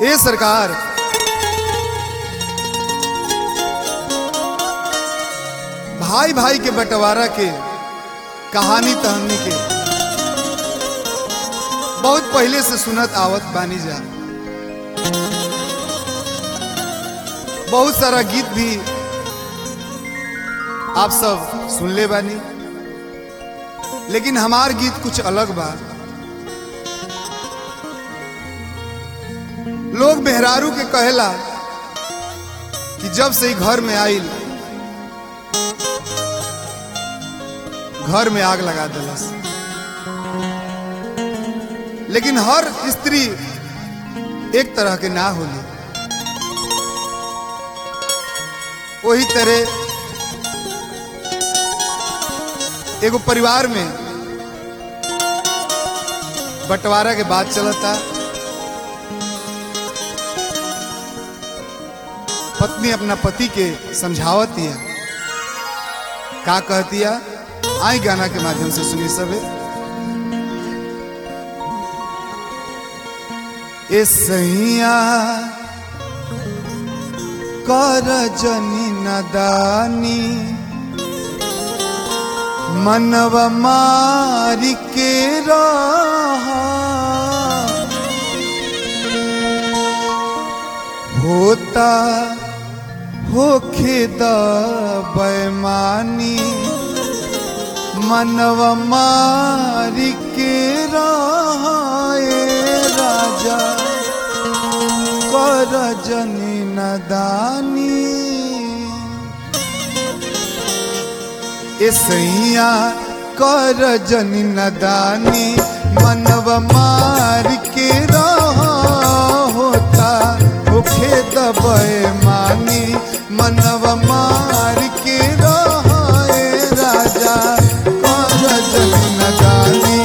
ए सरकार भाई भाई के बंटवारा के कहानी तहनी के बहुत पहले से सुनत आवत बानी जा बहुत सारा गीत भी आप सब सुन ले बानी लेकिन हमार गीत कुछ अलग बा लोग मेहरारू के कहेला कि जब से ही घर में आइल घर में आग लगा दिलस लेकिन हर स्त्री एक तरह के ना होली वही तरह एगो परिवार में बंटवारा के बात चलता पत्नी अपना पति के समझावत है का कहती है आई गाना के माध्यम से सुनी सबे ए सैया कर जनी नदानी मनव मारी के रहा होता होखे द बैमानी मनव मारी के रहे राजा कर जनी नदानी ए सैया कर जनी नदानी मनव मार के रहा होता होखे दबे मानी मनव मार के रहे राजा कर जनी नदानी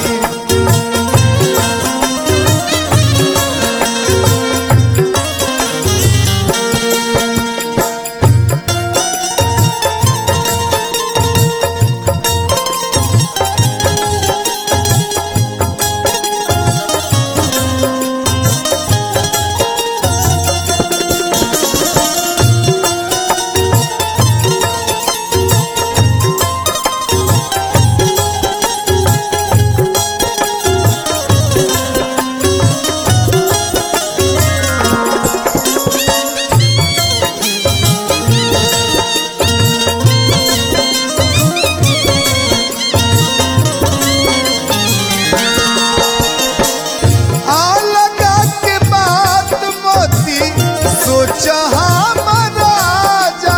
आ लगा के बात मोती सोच हमारा जा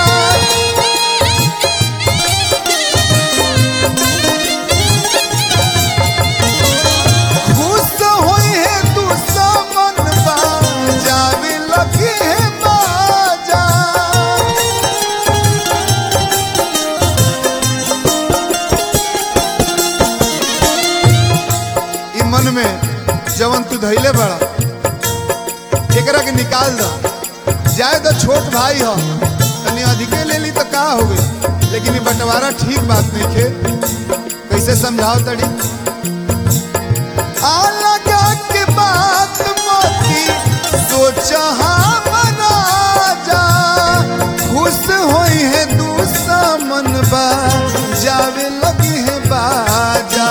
खुश होई है तू समन बा जावे लगी है बाजा ई मन में जवन तू धैले बड़ा एकरा के निकाल द जाए तो छोट भाई हो तनी अधिके ले ली तो का हो गई लेकिन ये बंटवारा ठीक बात नहीं खे कैसे समझाओ तड़ी आ लगा के बात मोती सोच हमारा जा खुश होई है दुश्मन बा जावे लगी है बाजा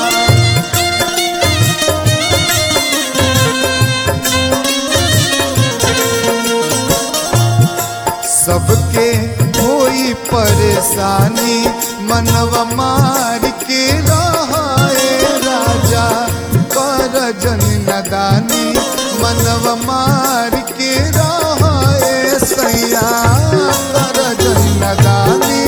सबके कोई परेशानी मनव मार के रहे राजा कर जन नदानी मनव मार के रहे सैया कर जन नदानी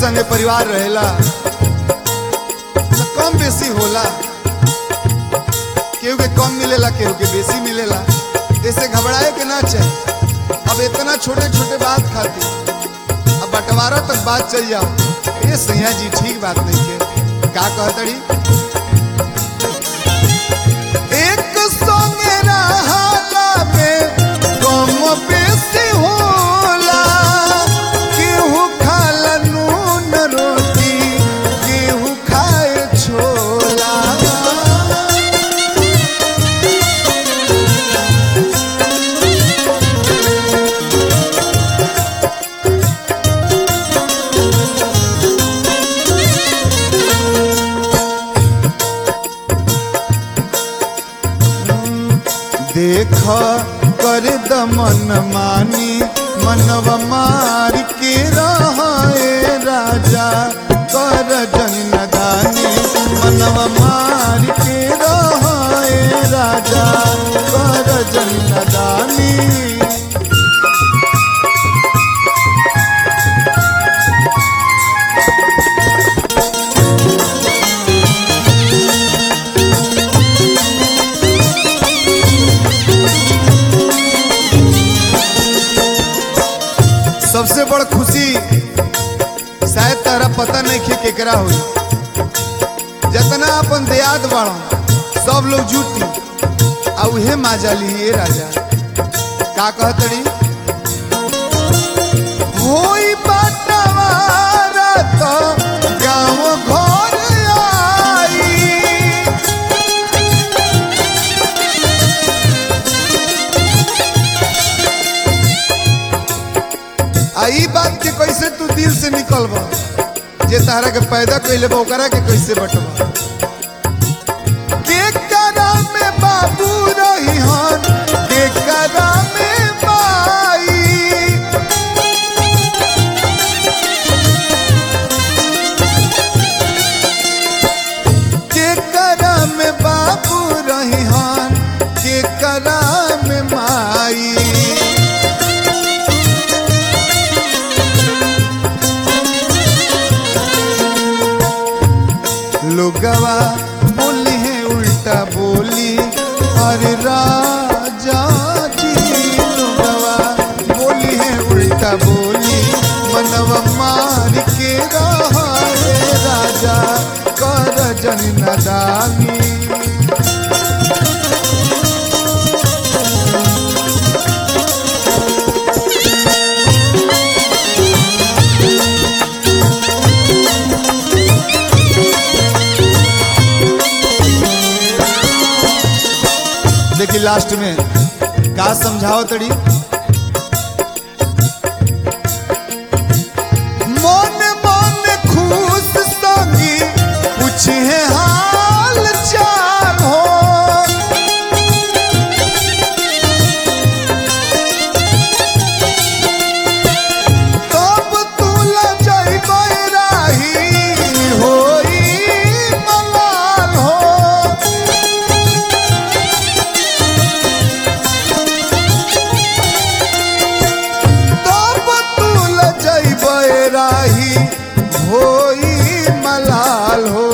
संगे परिवार रहेला तो कम बेसी होला केहू के कम मिलेला केहू के बेसी मिलेला ऐसे घबराए के ना चाहिए अब इतना छोटे छोटे बात खाती अब बंटवारा तक बात चल जाओ ये सैया जी ठीक बात नहीं है का कहतड़ी एक संगे रहाला में कम बेसी होला केहू खाला नून रोटी केहू खाए छोला देख कर दमन मानी मनव मार के रहे राजा कर जन नदानी मनव मार के रहे राजा कर जन नदानी सबसे बड़ खुशी शायद तारा पता नहीं खे केकरा हुई जतना अपन देयाद बाड़ो सब लोग जुटी आ उहे माजा लिए राजा का कहतड़ी होई बटवारा तो गाँव घर आई आ ई बात के कैसे तू दिल से निकलबा जे तारा के पैदा कैले बा ओकरा के कैसे बटवा के करा में बाबू रही हन के करा में माई के करा में बाबू रही हन के करा में माई लोगवा बोली है उल्टा बोली अरे राजा जी लोगवा बोली है उल्टा बोली मनवा मार के रहा है राजा कर जन नदानी देखी लास्ट में का समझाओ तड़ी मन मन खुश संगी पूछे हाल चाल हो तब तू लजैबै राही होई मलाल हो तब तू लजैबै राही होई मलाल हो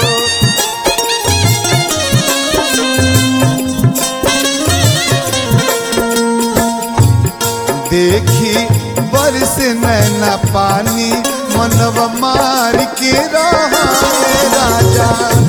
देखी बरस नैना पानी मनव मार के रहा राजा